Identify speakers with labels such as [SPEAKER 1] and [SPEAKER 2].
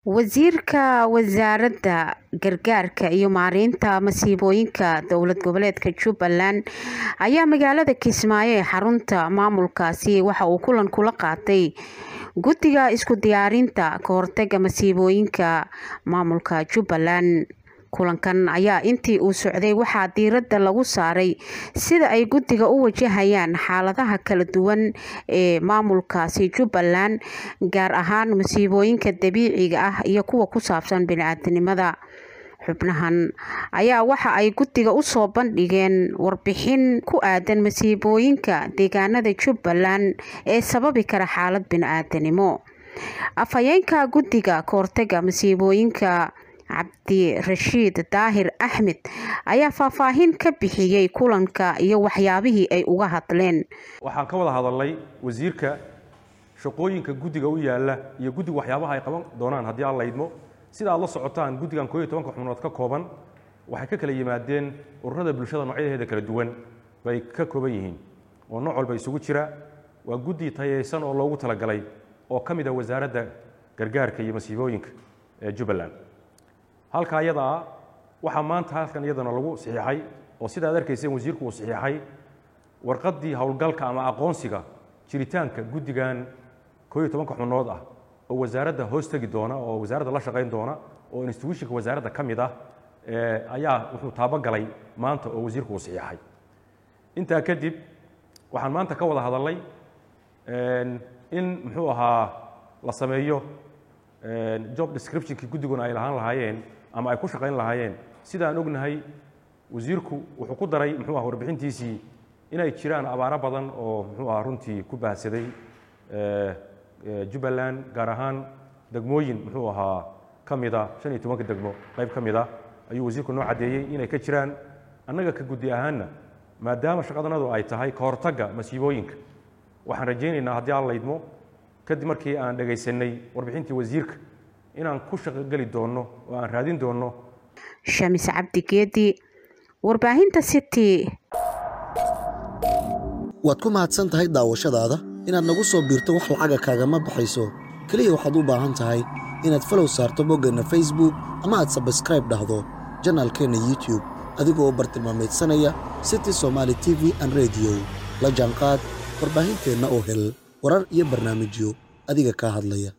[SPEAKER 1] Wasiirka Wasaaradda Gargaarka iyo Maareynta Masiibooyinka Dowlad Goboleedka Jubbaland ayaa magaalada Kismaayo ee xarunta maamulkaasi waxa uu kulan kula qaatay Guddiga Isku Diyaarinta ka Hortagga Masiibooyinka Maamulka Jubbaland. Kulankan ayaa intii uu socday waxaa diiradda lagu saaray sida ay guddiga u wajahayaan xaaladaha kala duwan ee maamulkaasi Jubbaland, gaar ahaan masiibooyinka dabiiciga ah iyo kuwa ku saabsan bini'aadantinimada. Xubnahan ayaa waxa ay guddiga u soo bandhigeen warbixin ku aadan masiibooyinka deegaanada Jubbaland ee sababi kara xaalad bini'aadantinimo. Afhayeenka Guddiga Ka Hortagga Masiibooyinka Cabdirashiid Daahir Axmed ayaa faahfaahin ka bixiyay kulanka iyo waxyaabihii ay uga hadleen.
[SPEAKER 2] waxaan ka wada hadalnay wasiirka shaqooyinka guddiga u yaala iyo guddiga waxyaabaha ay qaban doonaan haddii aan la idmo sida aad la socotaan guddigan koob iyo tobanka xubnood ka kooban waxay ka kala yimaadeen ururada bulshada noocyadeeda kala duwan bay ka kooban yihiin oo nooc walba isugu jira waa guddi tayeysan oo loogu talagalay oo ka mid ah wasaaradda gargaarka iyo masiibooyinka ee jubbaland halka ayada ah waxaa maanta halkan iyadana lagu saxiixay oo sida aad arkayseen wasiirku uu saxiixay warqaddii howlgalka ama aqoonsiga jiritaanka guddigan koob iyo tobanka xubnood ah oo wasaaradda hoos tegi doona oo wasaaradda la shaqayn doona oo institutionka wasaaradda ka mid ah ayaa wuxuu taabagalay maanta oo wasiirku uu saxiixay intaa kadib waxaan maanta ka wada hadalnay in muxuu ahaa la sameeyo job descriptionkii guddiguna ay lahaan lahaayeen ama ay ku shaqayn lahaayeen sida aan ognahay wasiirku wuxuu ku daray muxuu aha warbixintiisii inay jiraan abaaro badan oo muxuu aha runtii ku baahsaday jubbaland gaar ahaan degmooyin muxuu ahaa ka mida shan iyo tobanka degmo qayb ka mid a ayuu wasiirku noo caddeeyey inay ka jiraan annaga ka guddi ahaanna maadaama shaqadanadu ay tahay ka hortagga masiibooyinka waxaan rajaynaynaa haddii aan laydmo kadib markii aan dhegaysanay warbixintii wasiirka inaan ku shaqogeli doonno oo aan raadin doonno
[SPEAKER 1] shamis cabdi geedi warbaahinta city
[SPEAKER 3] waad ku mahadsan tahay daawashadaada inaad nagu soo biirto wax lacaga kaagama baxayso keliya waxaad u baahan tahay inaad falow saarto boggeenna facebook ama aad sabskraib dhahdo janaalkeenna youtube adigoo bartilmaamaydsanaya city somaali t v an rediyo la jaanqaad warbaahinteenna oo hel warar iyo barnaamijyo adiga kaa hadlaya